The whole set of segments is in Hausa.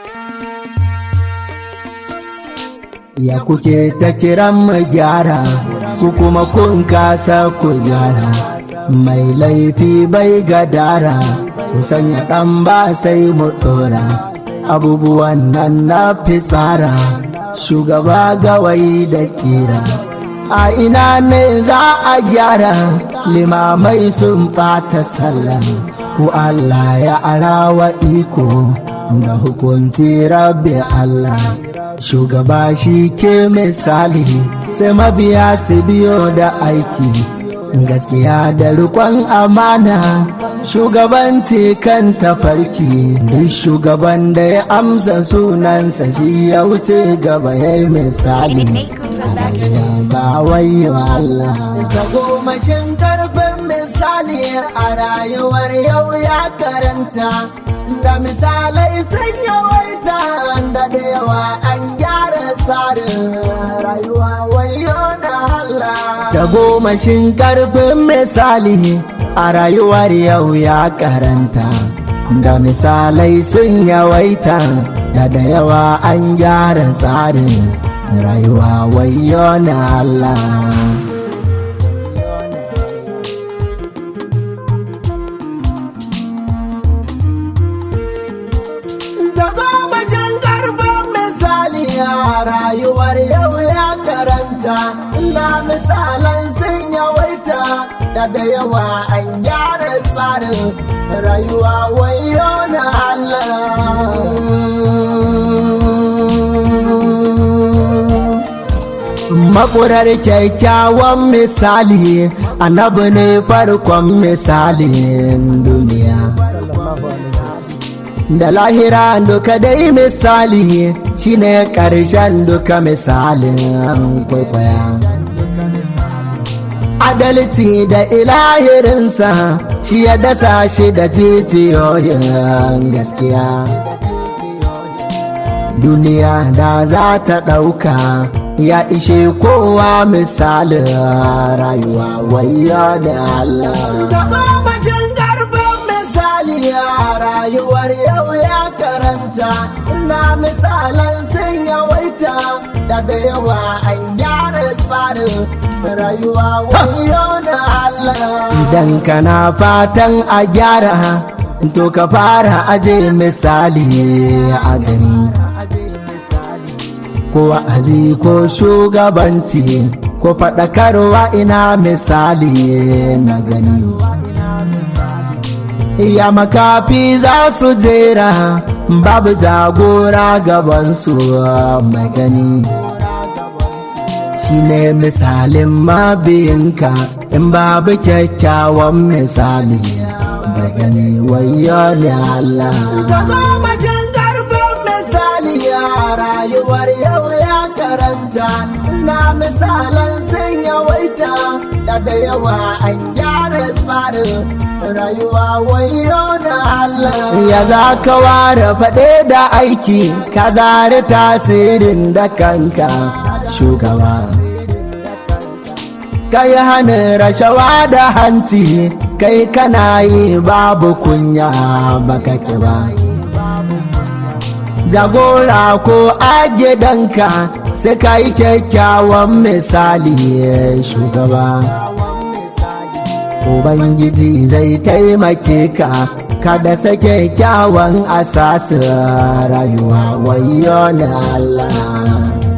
ya kuke ta kiran mu gyara ku kuma kun kasa ku gyara mai laifi bai gadara ku sanya ɗan ba sai mu ɗora abubuwan nan na fitsara shugaba gawayi da kira a ina ne za a gyara limamai sun ɓata sallah ku Allah ya arawa iko da hukunci rabbi Allah shugaba shi ke misali sai mabiya su biyo da aiki gaskiya da rikon amana shugabanci kan tafarki duk shugaban da ya amsa sunansa shi ya wuce gaba ya yi misali ba wayo Allah ta gomashin karfin misali a rayuwar yau ya karanta da misalai sun yawaita da da yawa an gyara tsarin rayuwa wayo na Allah da gomashin karfin misali a rayuwar yau ya karanta da misalai sun yawaita da da yawa an gyara tsarin rayuwa wayo na Allah rayuwar yau ya karanta ina misalan sun yawaita da da yawa an gyara tsarin rayuwa wayo na Allah makurar kyakkyawan misali annabi ne farkon misalin duniya da lahira duka dai misali shine ƙarshen duka misalin kwaikwaya adalci da ilahirinsa shi ya dasa shi da titiyoyin gaskiya duniya da za ta ɗauka ya ishe kowa misalin rayuwa wayya da Allah rayuwar yau ya karanta ina misalan sun yawaita da da yawa an gyara tsarin rayuwa wayo na Allah idan kana fatan a gyara to ka fara aje misali a gani ko wa'azi ko shugabanci ko faɗakarwa ina misali na gani ya makafi za su jera babu jagora gabansu mai gani shi ne misalin mabiyinka in babu kyakkyawan misali da gani wayo ne Allah misali a rayuwar yau ya karanta na misalan sun yawaita da da yawa an gyara tsarin rayuwa wayo na Allah ya za ka ware faɗe da aiki ka zari tasirin da kanka shugaba kai hannun rashawa da hanci kai kana yi babu kunya baka ki ba jagora ko a gidanka sai ka yi kyakkyawan misali shugaba Ubangiji zai taimake ka kada sake kyawun asasin rayuwa wayo na Allah.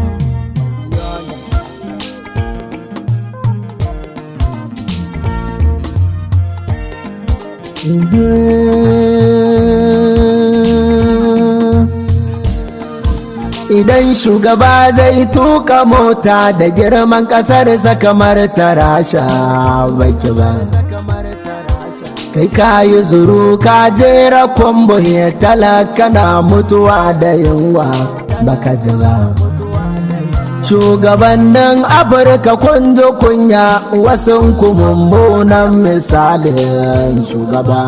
Idan shugaba zai tuka mota da girman ƙasarsa kamar tarasha baki ba. Kai ka yi zuru ka jera kwambo ya talaka na mutuwa da yunwa baka ji ba. Shugabannin Afirka kunjo kunya wasu mummunan misalin shugaba.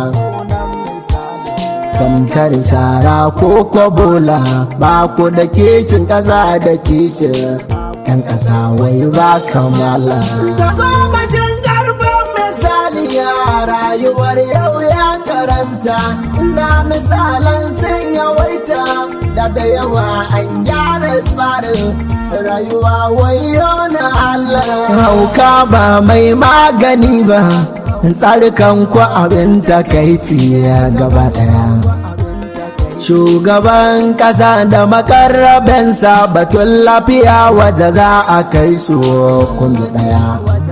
tamkar shara ko kwabola ba ku da kishin ƙasa da kishin ‘yan ƙasa wai ba kamala. Ta gomacin karfin misali ya rayuwar yau ya karanta, na misalan sun yawaita da da da yawa an gyara tsarin rayuwa wayo na Allah hauka ba mai magani ba tsarikan ku abin takaici gaba daya shugaban kasa da makarrabensa batun lafiya waje za a kai su kungi daya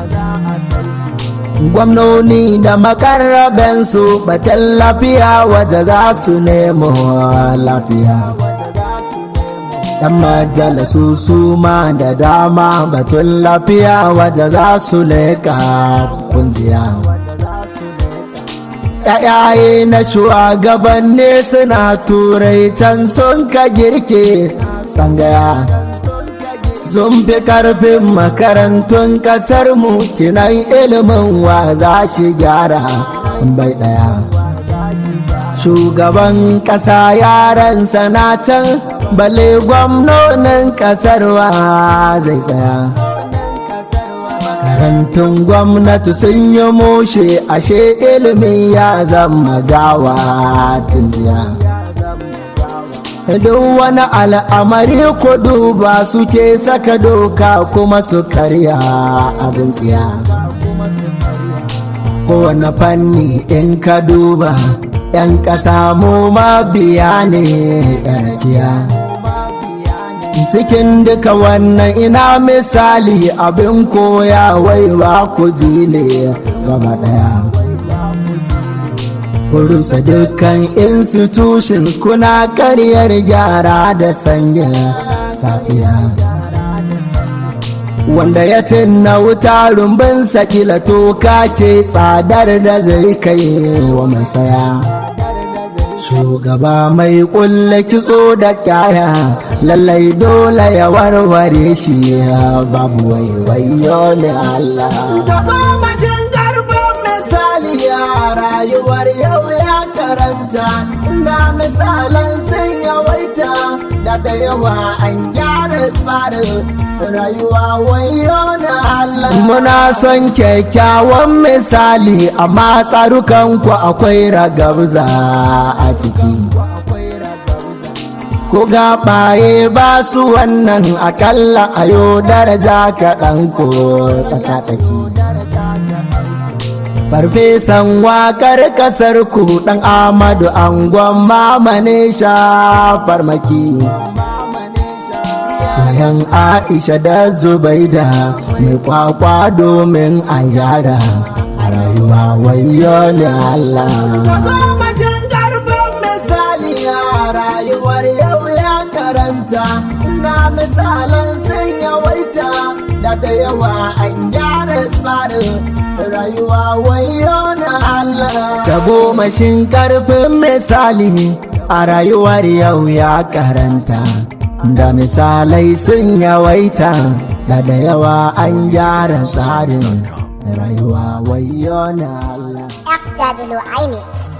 gwamnoni da makarrabensu batun lafiya waje za su nemo lafiya dan majalisu su ma da dama batun lafiya waje za su leka kungiya yayaye na shugabanni suna turai can sun ka girke sangaya sun fi karfin makarantun kasar mu kinan ilimin wa za shi gyara bai daya shugaban kasa yaran sanatan bale gwamnonin kasar wa zai tsaya makarantun gwamnati sun yi mushe ashe ilimi ya zama gawa tundiya duk wani al'amari ko duba suke saka doka kuma su karya abin tsiya kowane fanni in ka duba yan ƙasa mu mabiya ne yarkiya cikin duka wannan ina misali abin koya waiwa ku ji ne gaba daya kurusa dukkan institutions kuna karyar gyara da sanya safiya wanda ya tinna wuta rumbin sakila toka ke tsadar da zai kai wa masaya shugaba mai kulle kitso da kyaya lallai dole ya warware shi babu waiwayo ne Allah. Da gomashin garban misali ya rayuwar yau ya karanta, na misalan sun yawaita da da yawa an gyara tsarin rayuwa wayo na Allah. Muna son kyakkyawan misali amma tsarukanku akwai ragabza a ciki. ko gaɓaye ba su wannan akalla a yau daraja kaɗan ko tsaka-tsaki. Farfesan wakar kasar ku ɗan Amadu angon mamane sha farmaki. Yayan Aisha da Zubaida mai kwakwa domin a yara a rayuwa wayo ne Allah. rayuwar yau ya karanta na misalan sun yawaita da da yawa an gyara tsarin rayuwa wayo na Allah ta gomashin karfin misali a rayuwar yau ya karanta da misalai sun yawaita da da yawa an gyara tsarin rayuwa wayo na Allah FW Ainix.